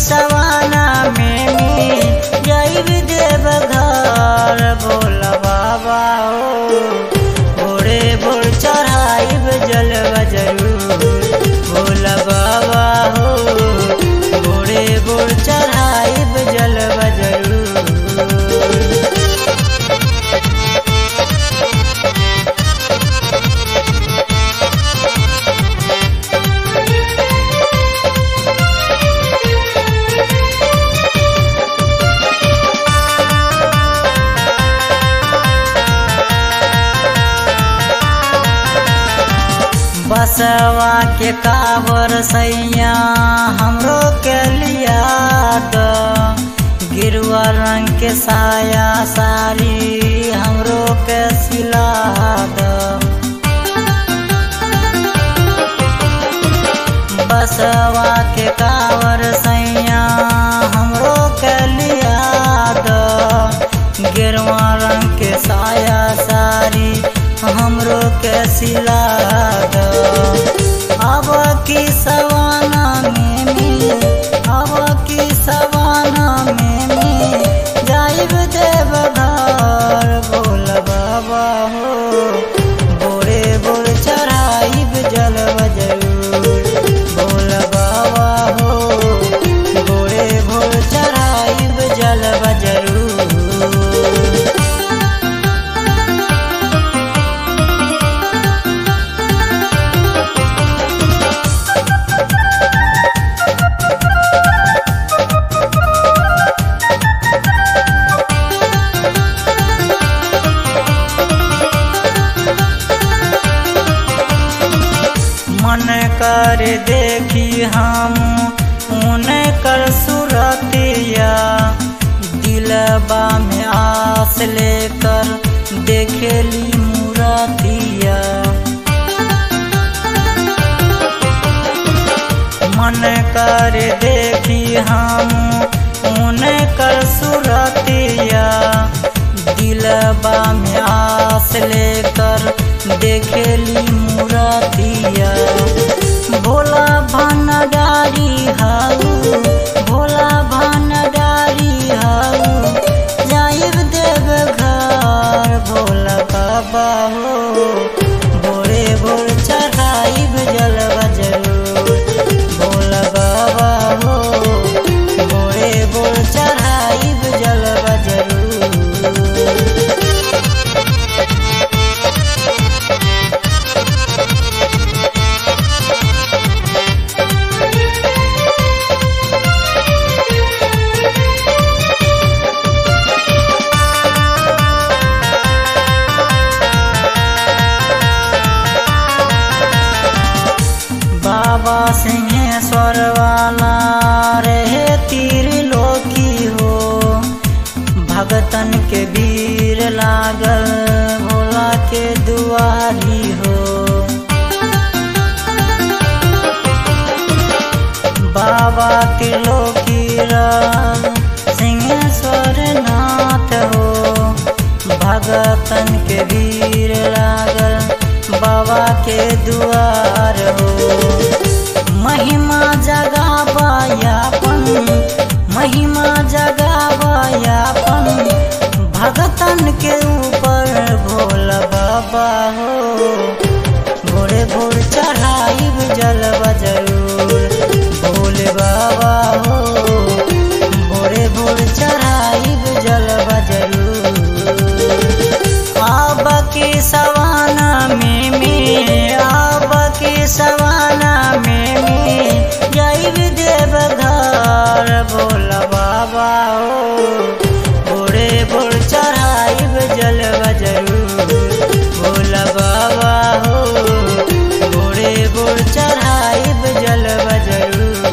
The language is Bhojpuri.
सवाना में में जाइब देव घर भोला बाबा हो भोरे भोर चढ़ाइब जलवा जरूर भोला बाबा हो भोरे भोर चढ़ाइब जलवा जरूर बसवा के कावर सैया हमरो के लिया द गिरुआ रंग के साया साड़ी हमरो के सिला द बसवा के कावर सैया हमरो के लिया द गिरुआ रंग के साया साड़ी हमरो के सिला द अब की सवाना में में अब की सवाना में में जाइब देव घर बोल बाबा हो बोरे बोर चढ़ाइब जलव जरूर बोल बाबा हो बोरे भोर चढ़ाइब जलव जरूर मन कर देखी हम उनकर सुरतिया दिलबा में आस लेकर देखेली मूरतिया मन कर देखी हम उनकर सुरतिया दिलबा में आस लेकर देखेली मूरतिया भोला भनडारी हाऊ भोला भनडारी हाऊ जाइब देव घर भोला बाबा हो भोरे भोर चढ़ाइब जलवा जरूर भोला बाबा हो भोरे भोर चढ़ाइब जलवा जरूर बाबा सिंहेश्वर वाला रहे तीर लोकी हो भगतन के वीर लागल भोला के दुआरी हो बाबा त्रिलोकी राम सिंहेश्वर नाथ हो भगतन के वीर लागल बाबा के दुआर हो महिमा जगाबायापन महिमा जगाबायापन भगतन के ऊपर भोला बाबा हो भोरे भोर चढ़ाइब जलवा जरूर भोले बाबा हो भोरे भोर चढ़ाइब जलवा जरूर आब के सवाना में में आब के सवाना में में जाइब देव घर भोला बाबा हो